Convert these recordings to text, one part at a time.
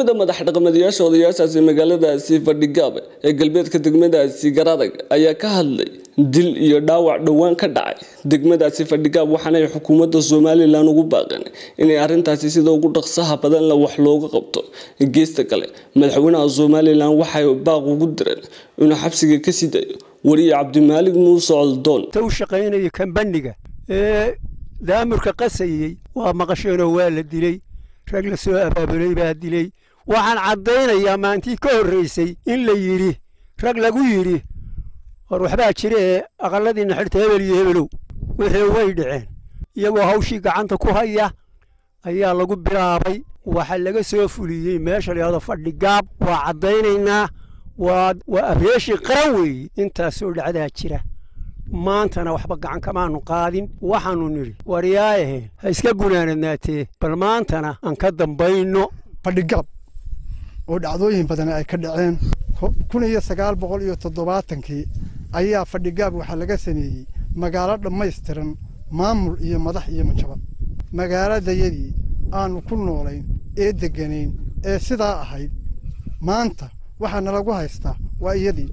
mid a madax dhaqameedyaasha odayaashaasi magaaladaasi fadhigaab ee galbeedka degmadaasi garadag ayaa ka hadlay dil iyo dhaawac dhowaan ka dhacay degmadaasi fadhigaab waxaanay xukuumadda somalilan ugu baaqeen inay arrintaasi sida ugu dhaqsaha badan la wax looga qabto geesta kale madaxweynaha somalilan waxay baaq ugu direen inuu xabsiga ka sii dayo wariye cabdimaalig muuse coldoon u shaqaynaya kambaniga ee daamurka qasayey waa maqasheenoo waa la dilay rag la soo abaabulay baa dilay waxaan caddaynayaa maantii ka horraysay in la yidhi rag lagu yidhi war waxbaa jira ee aqalladiinna xidhta hebel iyo hebelow wixii way dhaceen iyagoo hawshii gacanta ku haya ayaa lagu bilaabay waxa laga soo fuliyey meesha layahdo fadhigaab waa caddaynaynaa waa waa abreeshii qaran weeye intaasoo dhacdaa jira maantana waxba gacan kamaanu qaadin waxaannu nidhi waryaayaheen ha iska gunaanadnaatee bal maantana aan ka dambayno fadhigaab oo dhacdooyin badan ay ka dhaceen kun iyo sagaal boqol iyo toddobaatankii ayaa fadhigaab waxaa laga sameeyey magaalo dhammaystiran maamul iyo madax iyo majaba magaaladayadii aanu ku noolayn ee degganayn ee sidaa ahayd maanta waxaa nalagu haystaa waa iyadii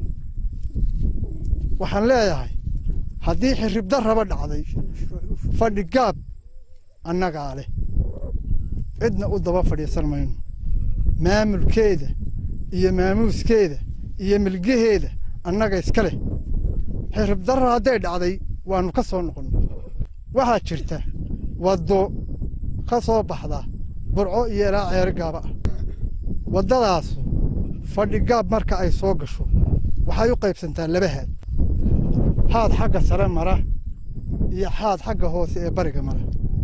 waxaan leeyahay haddii xirribda raba dhacday fadhigaab annagaa leh cidna u daba fadhiisan mayno maamulkeeda iyo maamuuskeeda iyo milgaheeda annaga iska leh xirribdarra hadday dhacday waannu ka soo noqon waxaa jirta waddo ka soo baxda burco iyo ilaa ceerigaaba ah waddadaasu fadhigaab marka ay soo gasho waxay u qaybsantaa laba haad haad xagga sare mara iyo haad xagga hoose ee bariga mara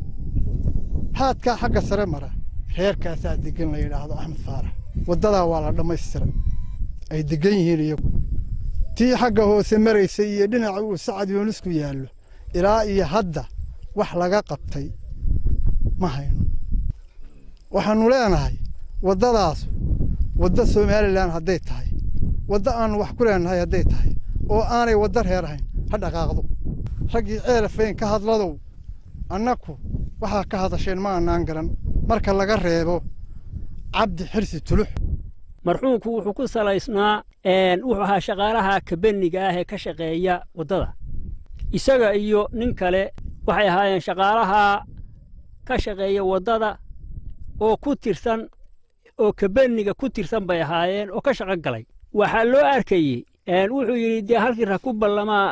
haadkaa xagga sare mara reerkaasaa deggan la yidhaahdo axmed faarax waddadaa waa la dhammaystira ay deggan yihiin iyagu tii xagga hoose maraysay iyo dhinaca uu sacad yoonisku yaallo ilaa iyo hadda wax laga qabtay ma hayno waxaannu leenahay waddadaasu wadda somalilan hadday tahay wadda aannu wax ku leenahay hadday tahay oo aanay wadda reer ahayn ha dhaqaaqdo raggii ceelafayn ka hadladow annaku waxaa ka hadasheen ma annaan garan marka laga reebo cabdi xirsi tulux marxuumku wuxuu ku salaysnaa wuxuu ahaa shaqaalaha kabeniga ah ee ka shaqeeya waddada isaga iyo nin kale waxay ahaayeen shaqaalaha ka shaqeeya waddada oo ku tirsan oo kabeniga ku tirsan bay ahaayeen oo ka shaqo galay waxaa loo arkayey wuxuu yidhi dee halkii ra ku ballamaa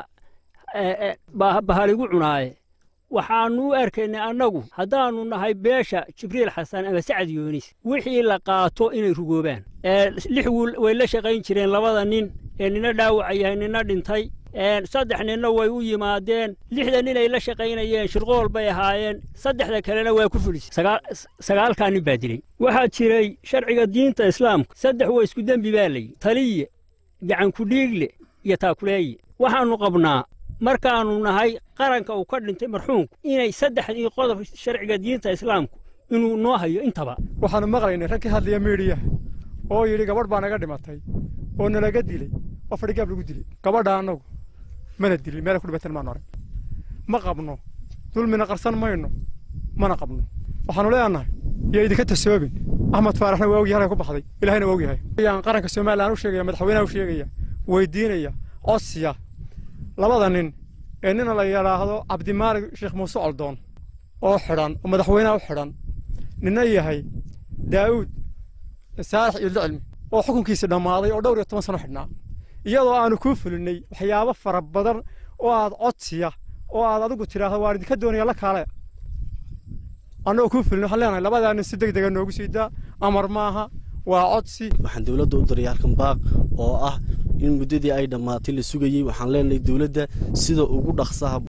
bahaligu cunaaye waxaannu u arkaynay annagu haddaannu nahay beesha jibriil xasan ama sacad yoonis wixii la qaato inay rugoobaan lix wiil way la shaqayn jireen labada nin ee nina dhaawaca yahay nina dhintay saddex ninna way u yimaadeen lixda nin ay la shaqaynayeen shirqool bay ahaayeen saddexda kalena waa ku fidhisay sagaalkaa nin baa dilay waxaa jiray sharciga diinta islaamka saddex waa isku dembi baa layi taliye gacankudhiigle iyo taakuleeye waxaannu qabnaa markaannu nahay qaranka uu ka dhintay marxuumku inay saddexdii qodob sharciga diinta islaamku inuu noo hayo intaba waxaannu maqlaynay rag ka hadlaya miidhiyaha oo yidhi gabadh baa naga dhimatay oo nalaga dilay oo fadhigaab lagu dilay gabadha annagu mana dilin meela ku dhibatan maanu arag ma qabno dulmina qarsan mayno mana qabno waxaannu leenahay iyo idinka tasoobin axmed faaraxna waa ogyahay halka ku baxday ilahayna waa ogyahay ayaan qaranka somalilan u sheegaya madaxweynaha u sheegaya weydiinaya codsiya labada nin ee nina la yidhaahdo cabdimaalig sheekh muuse coldoon oo xidhan oo madaxweynaha u xidhan nina yahay daa'uud saalax iyo licilmi oo xukunkiisi dhammaaday oo dhowr iyo toban sano xidhnaa iyadoo aanu kuu fulinnay waxyaabo fara badan oo aad codsiya oo aad adigu tidhaahdo waan idinka doonaya la kaale annagoo kuu fulin waxaan leenahay labadaa nin si deg dega noogu sii daa amar maaha waa codsi waxaan dowladda u diray halkan baaq oo ah in muddadii ay dhammaatay la sugayey waxaan leenahay dowladda sida ugu dhaqsaha